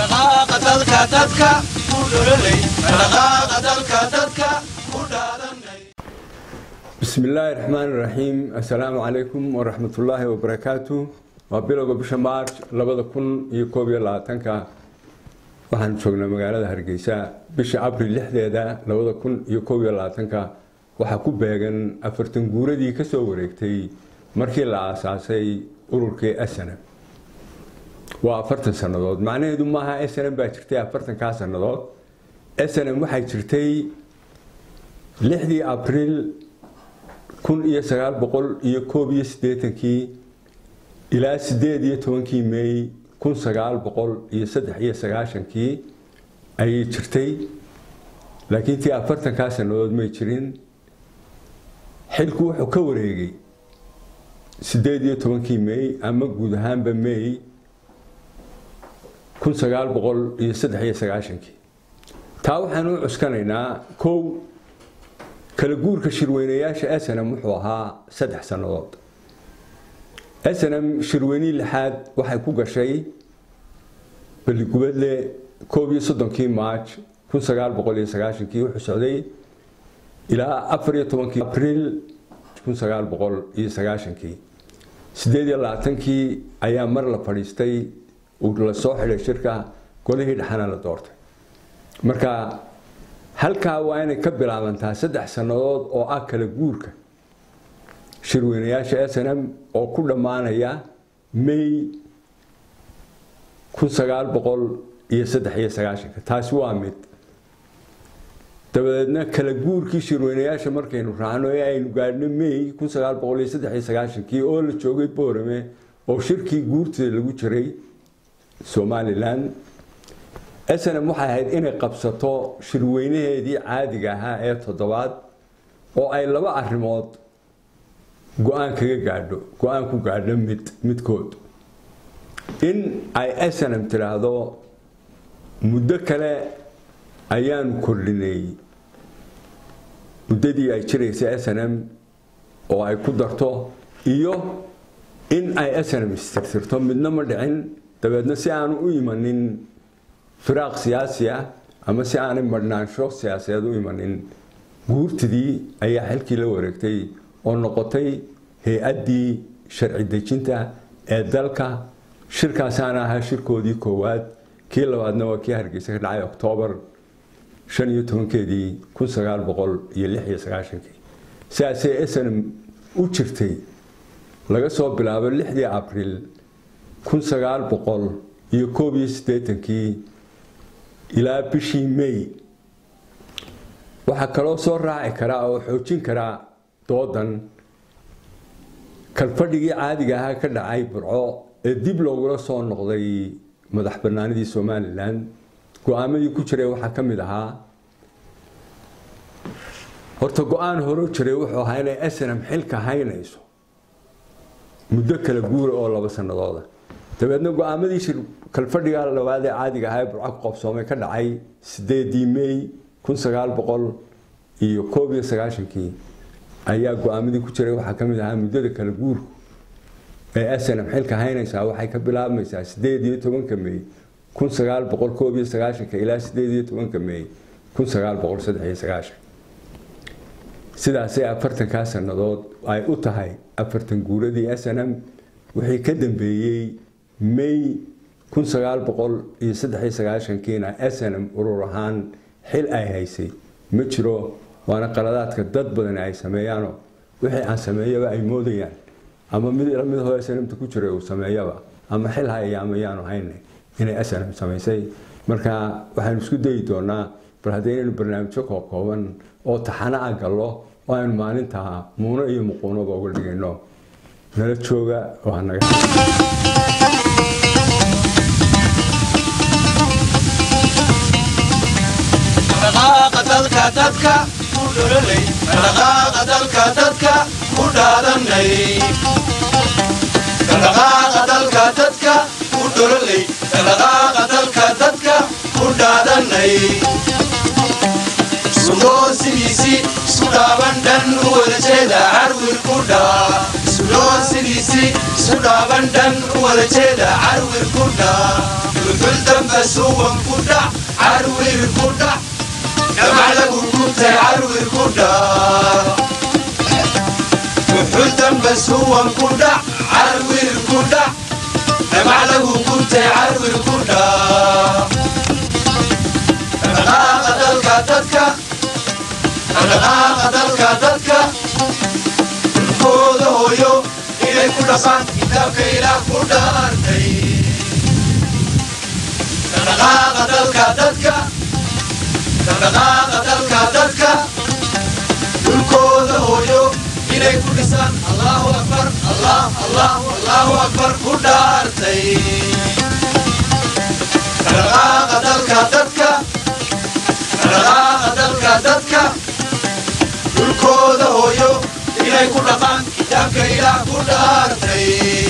dhaqaaqa dalka dadka ku dhololay dhaqaaqa dalka dadka ku dhaadanay bismi illaahi raxmaan iraxiim assalaamu calaykum waraxmatullaahi wabarakaatu waa bilowga bisha maarch labada kun iyo koob iyo labaatanka waxaan joognaa magaalada hargeysa bisha abril lixdeeda labada kun iyo koob iyo labaatanka waxaa ku beegan afartan guuradii kasoo wareegtay markii la aasaasay ururkii snm waa afartan sannadood macnaheedu maaha snm baa jirtay afartankaa sannadood snm waxay jirtay lixdii abril kun iyo sagaal boqol iyo koob iyo siddeetankii ilaa sideed iyo tobankii meey kun sagaal boqol iyo saddex iyo sagaashankii ayay jirtay laakiin tii afartankaa sannadood may jirin xilku wuxuu ka wareegay sideed iyo tobankii meey ama guud ahaanba meey kun sagaal boqol iyo saddex iyo sagaashankii taa waxaan u cuskanaynaa kow kala guurka shirweynayaasha snm wuxuu ahaa saddex sannadood snm shirweynihii lixaad waxay ku gashay balligubadle koob iyo soddonkii maaj kun sagaal boqol iyo sagaashankii wuxuu socday ilaa afar iyo tobankii abriil kun sagaal boqol iyo sagaashankii sideed iyo labaatankii ayaa mar la fadhiistay la soo xidhay shirka golihii dhexana la doortay marka halkaa waa inay ka bilaabantaa saddex sannadood oo ah kala guurka shirweynayaasha snm oo ku dhammaanaya may kun sagaal boqol iyo saddex iyo sagaashanka taasi waa mid dabadeedna kala guurkii shirweynayaasha markaynu raacno ee aynu gaadhno may kun sagaal boqol iyo saddex iyo sagaashankii oo la joogay boorame oo shirkii guurtida lagu jiray somalilan snm waxay ahayd inay qabsato shirweynaheedii caadiga ahaa ee toddobaad oo ay laba arrimood go-aan kaga gaadho go-aan ku gaadho mid midkood in ay snm tidhaahdo muddo kale ayaanu kordhinay muddadii ay jiraysay snm oo ay ku darto iyo in ay snm istirtirto midna ma dhicin dabeedna si aanu u imanin firaaq siyaasi ah ama si aanay marhnaansho siyaasadeed u imanin guurtidii ayaa xilkii la wareegtay oo noqotay hay-addii sharci dejinta ee dalka shirkaasaana ahaa shirkoodii koowaad kii labaadna waa kii hargeysa ka dhacay oktoobar shan iyo tobankeedii kun sagaal boqol iyo lix iyo sagaashankii sidaasay snm u jirtay laga soo bilaabo lixdii abriil kun sagaal boqol iyo koob iyo siddeetankii ilaa bishii may waxaa kaloo soo raaci karaa oo xoojin karaa doodan kalfadhigii caadiga ahaa ka dhacay burco ee dib loogula soo noqday madax banaanidii somalilan go-aamadii ku jiray waxaa ka mid ahaa horta go-aan horo jiray wuxuu ahaa inay snm xilka haynayso muddo kala guura oo laba sanadooda dabeedna go-aamadii shir kalfadhiga labaad ee caadiga ahaa ee burco ku qabsoomay ka dhacay sideedii may kun sagaal boqol iyo koob iyo sagaashankii ayaa go-aamadii ku jiray waxaa ka mid ahaa muddada kala guurku ee snm xilka haynaysaa waxay ka bilaabmaysaa sideed iyo tobanka may kun sagaal boqol koob iyo sagaashanka ilaa sideed iyo tobanka may kun sagaal boqol saddex iyo sagaashan sidaasay afartankaa sannadood ay u tahay afartan guuradii snm wixii ka dambeeyey may kun sagaal boqol iyo saddex iyo sagaashankiina snm urur ahaan xil ay haysay ma jiro waana qaladaadka dad badan ay sameeyaanoo wixii aan sameeyaba ay moodayaan ama mid lamid hoo snmta ku jiray uu sameeyaba ama xil haya ama yaanu hayna inay snm samaysay marka waxaanu isku dayi doonaa bal haddaynaynu barnaamijyo kookooban oo taxana a gallo oo aynu maalintaa muuno iyo muquunoba uga dhigayno nala jooga oo hanaga dhaqaaqa dalka dadka ku dhololay dhaqaaqa dalka dadka ku dhaadanay dhaqaaqa dalka dadka ku dhololay dhaqaaqa dalka dadka ku dhaadanay sudoosidiisii isu dhaaban dhan u wada jeeda carwir ku dhaa sudoosidiisii isu dhaaban dhan u wada jeeda carwir ku dhaa dulxul dambe dambe suwan ku dhac carwir ku dhac dhamac lagu gubtay carwir ku dhac wuxuu dambe suwan ku dhac carwir ku dhac dhamac lagu gubtay carwir ku dhac dhaqdhaqaaqa dalka dadka dhaqdhaqaaqa dalka dadka dhulkooda hooyo inay ku dhaqaan kitaabka ilaah ku dhaartay dhaqdhaqaaqa dalka dadka dhaqdhaqaaqa dalka dadka dhulkooda hooyo inay ku dhisaan allahu akbar allah allah allahu akbar ku dhaartay dhaqdhaqaaqa dalka dadka dhaqdhaqaaqa dalka dadka dhulkooda hooyo inay ku dhaqaan kitaabka ilaah ku dhaartay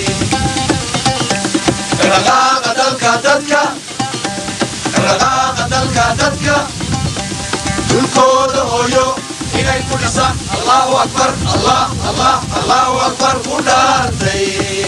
dhaqdhaqaaqa dalka dadka dhaqdhaqaaqa dalka dadka dhulkooda hooyo inay ku dhisaan allahu akbar allah allah allahu akbar ku dhaartay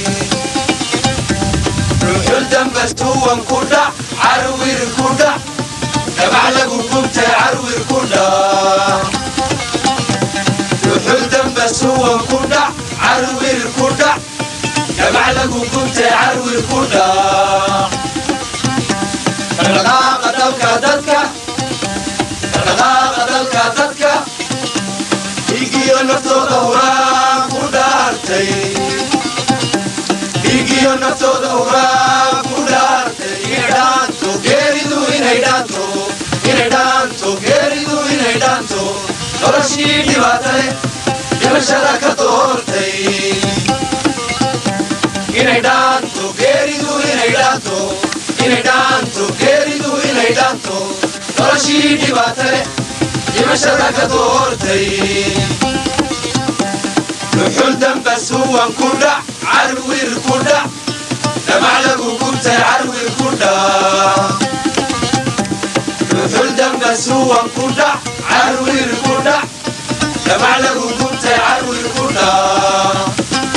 ruuxul dambe suwan ku dhac carwir ku dhac dhabac lagu gubtay carwir ku dhac ruuxul dambe suwan ku dhac carwir ku dhac dhabac lagu gubtay carwir ku dhac dhaqdhaqaaqa dalka dadka dhaqdhaqaaqa dalka dadka dhiigiyo naftooda huraan ku dhaartay dhiigiyo naftooda huraan ku dhaartay inay dhaanto geeridu inay dhaanto inay dhaanto geeridu inay dhaanto noloshii dhibaatale dhimashada ka doortay inay dhaanto geeridu inay dhaanto inay dhaanto geeridu inay dhaanto noloshii dhibaatale dhimashada ka doortay dhuxul dambe suwan ku dhac carwir ku dhac dhamac lagu gubtay carwir ku dhac dhuxul dambe suwan ku dhac carwir ku dhac dhamac lagu gubtay carwir ku dhac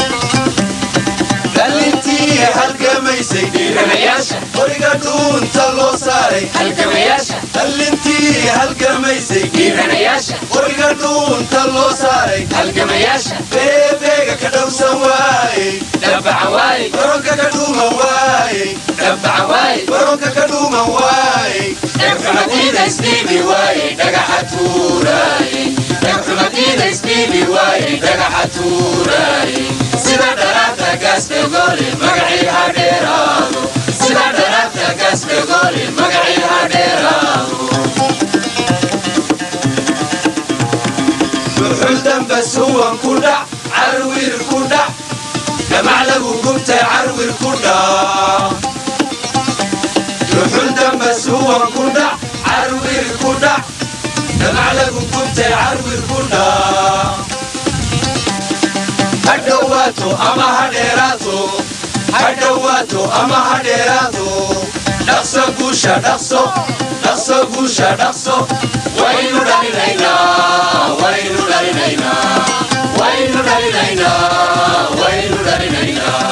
dhalintii halgamaysay Halgamayaasha. qoriga dhuunta loo saaray halgamayaasha dhalintii halgamaysay dhiiranayaasha qoriga dhuunta loo saaray halgamayaasha beebeega ka dhowsan waayey dhabaca waaye baronka ka dhuuman waayey dhabaca waaye baronka ka dhuuman waayey dhagxumadiida isdhiibi waaye dhagaxa tuuraaye dhagxumadiida isdhiibi waaye dhagaxa tuuraaye sida dharaabta gaasbegoole magacii ha dheeraado sida dharaabta gaasbegoole magacii ha dheeraado dhuxul dambe suwan ku dhac carwir ku dhac dhamac lagu gubtay carwir ku dhac dhuxul dambe suwan ku dhac carwir ku dhac dhamac lagu gubtay carwir ku dhac ha dhowaato ama ha dheeraato ha dhowaato ama ha dheeraato dhaqso guusha dhaqso dhaqso guusha dhaqso waynu dhalinaynaa waynu dhalinaynaa waynu dhalinaynaa waynu dhalinaynaa